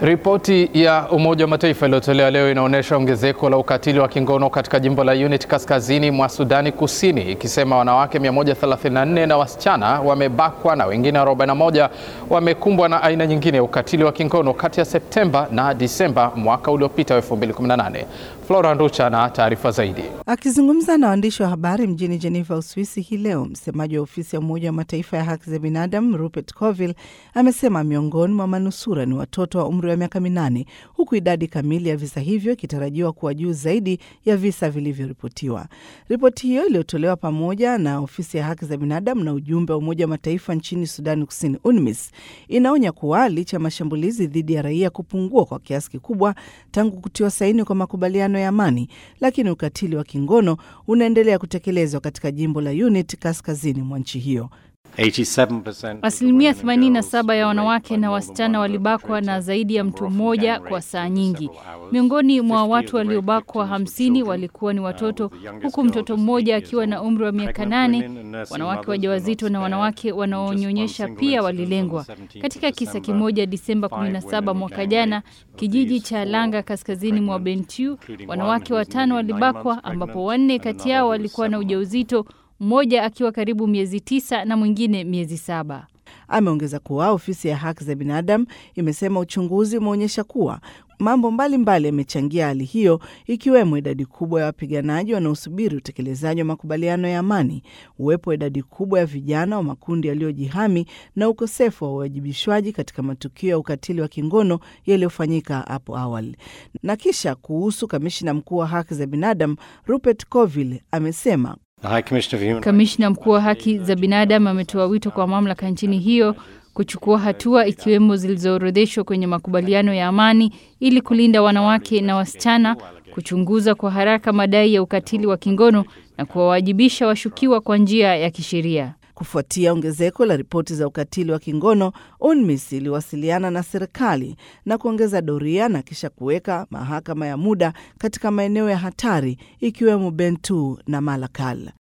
Ripoti ya Umoja wa Mataifa iliyotolewa leo inaonyesha ongezeko la ukatili wa kingono katika jimbo la Unity kaskazini mwa Sudani Kusini, ikisema wanawake 134 na wasichana wamebakwa na wengine 41 wamekumbwa na aina nyingine ya ukatili wa kingono kati ya Septemba na Disemba mwaka uliopita 2018. Flora Nducha na taarifa zaidi. Akizungumza na waandishi wa habari mjini Geneva, Uswisi hii leo, msemaji wa ofisi ya Umoja wa Mataifa ya haki za binadamu Rupert Colville amesema miongoni mwa manusura ni watoto wa umri wa miaka minane, huku idadi kamili ya visa hivyo ikitarajiwa kuwa juu zaidi ya visa vilivyoripotiwa. Ripoti hiyo iliyotolewa pamoja na ofisi ya haki za binadamu na ujumbe wa Umoja wa Mataifa nchini Sudani Kusini, UNMISS, inaonya kuwa licha ya mashambulizi dhidi ya raia kupungua kwa kiasi kikubwa tangu kutiwa saini kwa makubaliano ya amani, lakini ukatili wa kingono unaendelea kutekelezwa katika jimbo la Unity kaskazini mwa nchi hiyo. Asilimia 87 ya wanawake na wasichana walibakwa na zaidi ya mtu mmoja kwa saa nyingi. Miongoni mwa watu waliobakwa hamsini walikuwa ni watoto, huku mtoto mmoja akiwa na umri wa miaka nane. Wanawake wajawazito na wanawake wanaonyonyesha pia walilengwa. Katika kisa kimoja Disemba 17 mwaka jana, kijiji cha Langa kaskazini mwa Bentiu, wanawake watano walibakwa, ambapo wanne kati yao walikuwa na ujauzito mmoja akiwa karibu miezi tisa na mwingine miezi saba. Ameongeza kuwa ofisi ya haki za binadamu imesema uchunguzi umeonyesha kuwa mambo mbalimbali yamechangia hali hiyo, ikiwemo idadi kubwa ya wapiganaji wanaosubiri utekelezaji wa makubaliano ya amani, uwepo wa idadi kubwa ya vijana wa makundi yaliyojihami na ukosefu wa uwajibishwaji katika matukio ya ukatili wa kingono yaliyofanyika hapo awali. Na kisha kuhusu kamishina mkuu wa haki za binadamu Rupert Colville amesema Kamishna mkuu wa haki za binadamu ametoa wito kwa mamlaka nchini hiyo kuchukua hatua ikiwemo zilizoorodheshwa kwenye makubaliano ya amani ili kulinda wanawake na wasichana, kuchunguza kwa haraka madai ya ukatili wa kingono na kuwawajibisha washukiwa kwa njia ya kisheria. Kufuatia ongezeko la ripoti za ukatili wa kingono, UNMISS iliwasiliana na serikali na kuongeza doria na kisha kuweka mahakama ya muda katika maeneo ya hatari ikiwemo Bentiu na Malakal.